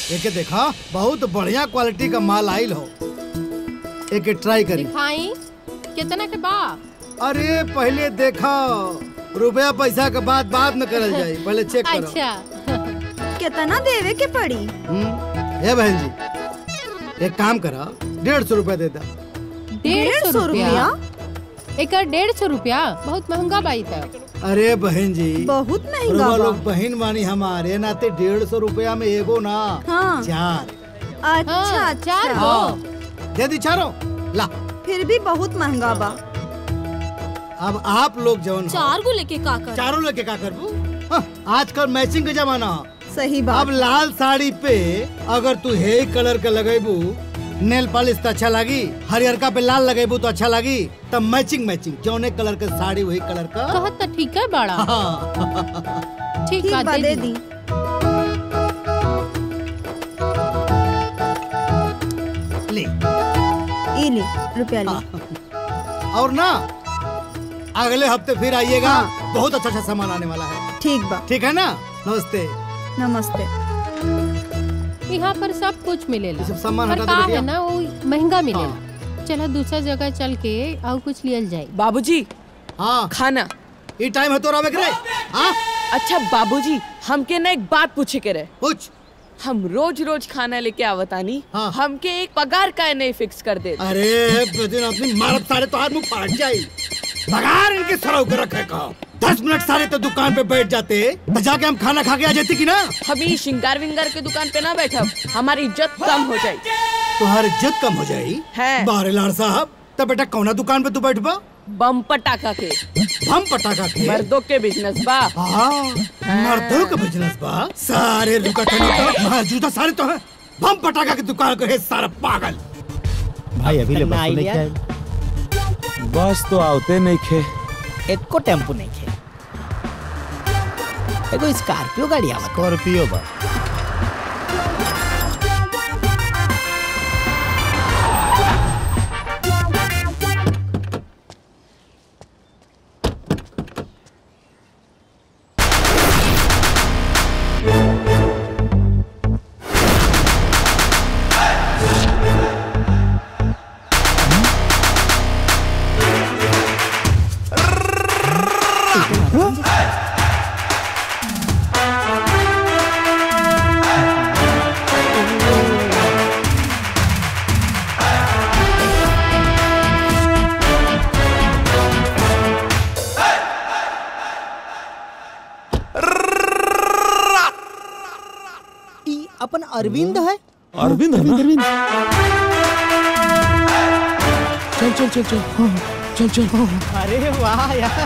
एके देखा बहुत बढ़िया क्वालिटी का माल आइल हो एके ट्राई करी दिखाई कितना के बा अरे पहले देखा रुपया पैसा के बाद बाद में करल जाई पहले चेक करो अच्छा कितना देवे के पड़ी हम्म, ए बहन जी एक काम करा डेढ़ सौ रुपया दे दा डेढ़ सौ रुपया एक डेढ़ सौ रुपया बहुत महंगा बाई था अरे बहन जी बहुत महंगा रुआ बा लोग बहन मानी हमारे नाते डेढ़ सौ रुपया में एगो ना हाँ चार अच्छा हाँ, चार अच्छा गो दे दी चारों ला फिर भी बहुत महंगा बा अब आप लोग जवन हो, चार गो लेके का कर चारों लेके का करबू हाँ, आजकल मैचिंग का जमाना हो। सही बात अब लाल साड़ी पे अगर तू हे कलर के लगेबू नेल पॉलिश तो अच्छा लगी हरियरका पे लाल लगेबू तो अच्छा लगी तब मैचिंग मैचिंग जौने कलर के साड़ी वही कलर का कहत तो ठीक है बड़ा हाँ। ठीक ठीक बा बा दे दी ले ई ली रुपया ली और ना अगले हफ्ते फिर आइएगा बहुत अच्छा अच्छा सामान आने वाला है ठीक बा ठीक है ना नमस्ते नमस्ते यहाँ पर सब कुछ मिलेला ये सब सामान पर हटा का दो है बेटिया। ना वो महंगा मिलेला चला दूसरा जगह चल के और कुछ लियल जाए बाबूजी हाँ खाना ये टाइम है तो रहे करे हाँ अच्छा बाबूजी हमके ना एक बात पूछे के रहे कुछ हम रोज रोज खाना लेके आवतानी हाँ। हमके एक पगार का नहीं फिक्स कर दे अरे दिन अपनी मारत सारे तो हाथ मुंह फाट जाई बगार इनके सरव के रखे का दस मिनट सारे तो दुकान पे बैठ जाते तो जाके हम खाना खा के आ जाती की ना हम ई श्रृंगार विंगार के दुकान पे ना बैठब हमारी इज्जत कम हो जाए तुम्हारी इज्जत कम हो जाई है। बारे लाल साहब तब बेटा कौना दुकान पे तू बैठबा बम पटाखा के हम पटाखा के मर्दों के बिजनेस बा हाँ मर्दों का बिजनेस बा सारे लुकटनी तो मौजूदा सारे तो है हम पटाखा की दुकान को है सारा पागल भाई अभी ले बस लेके आए बस तो आवते नहीं खे एको टेम्पो नहीं खे एगो स्कॉर्पियो गाड़ी आवत स्कॉर्पियो बा ई अपन अरविंद है अरविंद है ना चल चल चल चल हाँ, चल चल अरे वाह यार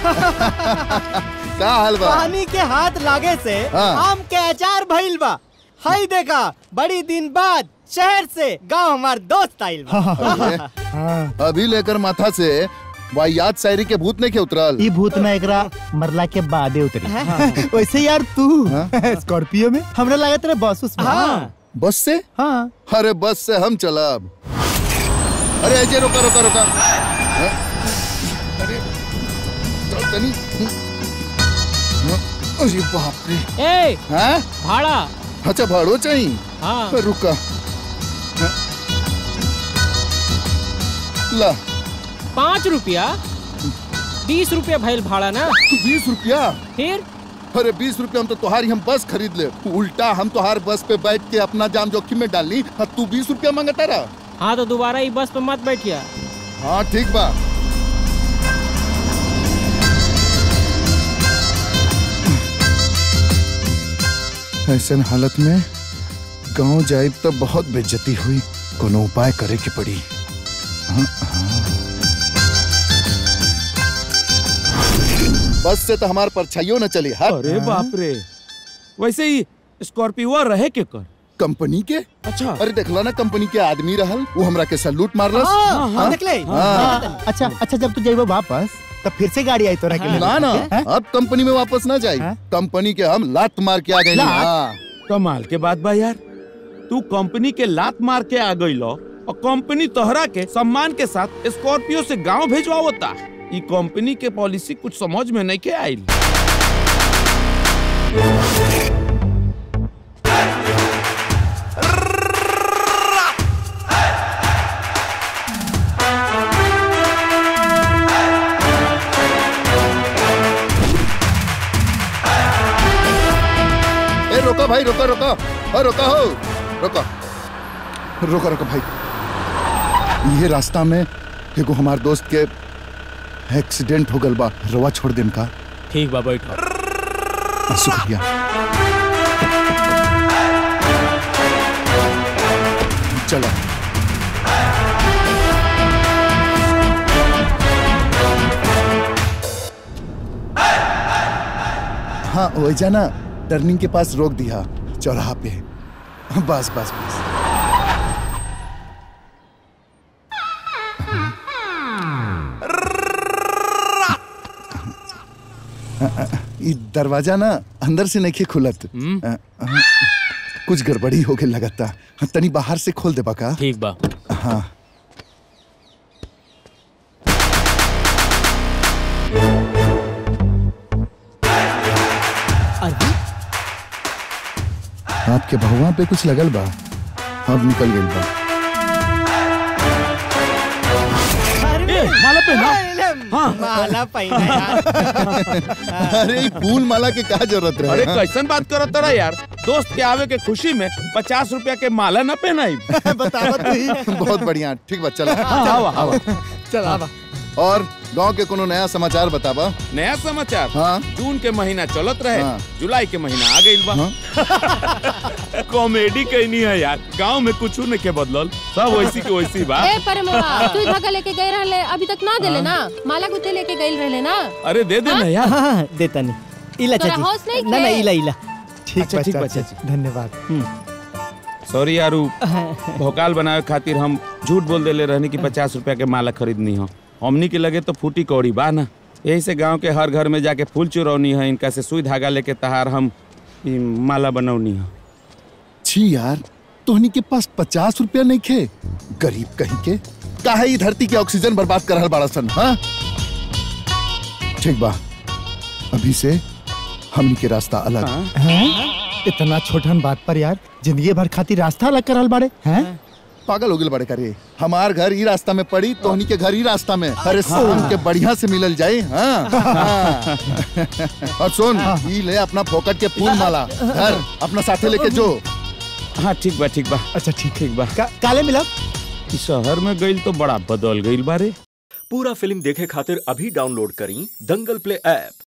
का हाल बा पानी के हाथ लागे से हाँ। आम के अचार भइल बा हई देखा बड़ी दिन बाद शहर से गांव हमार दोस्त आइल बा अभी लेकर माथा से वाहियात शायरी के भूत नहीं के उतरल ई भूत ना एकरा मरला के बादे उतरी वैसे यार तू स्कॉर्पियो में हमरा लागत रहे बस उस हाँ। बस से हाँ अरे बस से हम चलब अरे अजय रोका रोका रोका हाँ? अरे चल तनी हाँ? अरे बाप रे ए हाँ भाड़ा अच्छा भाड़ो चाहिए हाँ रुका हाँ? ला पाँच रुपया बीस रुपया भइल भाड़ा ना तू बीस रुपया फिर अरे बीस रुपया हम तो तुम्हारी हम बस खरीद ले उल्टा हम तुम्हार बस पे बैठ के अपना जान जोखिम में डालनी और तू बीस रुपया मांगता रहा हाँ तो दोबारा ये बस पे मत बैठिया हाँ ठीक बा ऐसन हालत में गांव जाइब तो बहुत बेइज्जती हुई कोनो उपाय करे के पड़ी हाँ, हाँ। बस से तो हमार परछाइयों न चली हट अरे बाप रे वैसे ही स्कॉर्पियो रहे के कर कंपनी के अच्छा अरे देखला ना कंपनी के आदमी रहल वो हमरा के सैल्यूट मारलस हाँ, हाँ? देख ले हाँ। अच्छा अच्छा जब तू जाइबो वापस तब फिर से गाड़ी आई तोरा के लिए ना ना हैं? अब कंपनी में वापस ना जाई हाँ? कंपनी के हम लात मार के आ गए लात? हाँ कमाल के बात बा यार तू कंपनी के लात मार के आ गई लो और कंपनी तोहरा के सम्मान के साथ स्कॉर्पियो से गांव भेजवावता ई कंपनी के पॉलिसी कुछ समझ में नहीं के आइल हाँ रोका हो रोका रोका रोका भाई ये रास्ता में एगो हमार दोस्त के एक्सीडेंट हो गल बा रवा छोड़ देम का ठीक बा बैठो शुक्रिया चलो हाँ वैजा ना टर्निंग के पास रोक दिया चौराहा पे बस बस बस ई दरवाजा ना अंदर से नहीं खुलत अ, अ, कुछ गड़बड़ी हो गई लगता तनी बाहर से खोल दे का ठीक बा हाँ आपके भगवान पे कुछ लगल बा अब निकल गई बा ए, माला पे ना हाँ। माला पहना यार अरे ई फूल माला के का जरूरत रहे अरे हाँ? कैसन बात करत रहा यार दोस्त के आवे के खुशी में पचास रुपया के माला न पहनाई बतावत नहीं बहुत बढ़िया ठीक बा चलो आवा आवा चल आवा और गांव के कोनो नया समाचार बताबा नया समाचार हाँ जून के महीना चलत रहे हाँ। जुलाई के महीना आ गइल बा कॉमेडी कहनी है यार गांव में कुछ नहीं के बदलल सब वैसी के वैसी बा ए परमोआ तू धागा लेके गए रहले अभी तक ना देले ना माला गुथे लेके गइल रहले ना अरे दे दे ना यार हाँ हाँ देता नहीं इला तोरा चाची होश नहीं ना ना खे? इला इला ठीक अच्छा, बा ठीक बा, चाची धन्यवाद सॉरी यारू भोकाल बनावे खातिर हम झूठ बोल देले रहनी कि पचास रुपया के माला खरीदनी हो हमनी के लगे तो फूटी कौड़ी बा ना यही से गांव के हर घर में जाके फूल चुरौनी है इनका से सुई धागा लेके तहार हम ई माला बनौनी है छी यार तोहनी के पास पचास रुपया नहीं खे गरीब कहीं के काहे ई धरती के ऑक्सीजन बर्बाद कर रहल बाड़ा सन हाँ ठीक बा अभी से हमनी के रास्ता अलग हैं? इतना छोटन बात पर यार जिंदगी भर खातिर रास्ता अलग करल बाड़े हैं पागल हो गए बड़े करे हमार घर ही रास्ता में पड़ी तोहनी के घर ही रास्ता में अरे सुन के बढ़िया से मिलल जाए हाँ, हाँ। और सुन ई ले अपना फोकट के फूल माला घर अपना साथे लेके जो हाँ ठीक बा ठीक बा अच्छा ठीक ठीक बा का, काले मिलब ई शहर में गइल तो बड़ा बदल गइल बारे पूरा फिल्म देखे खातिर अभी डाउनलोड करी दंगल प्ले ऐप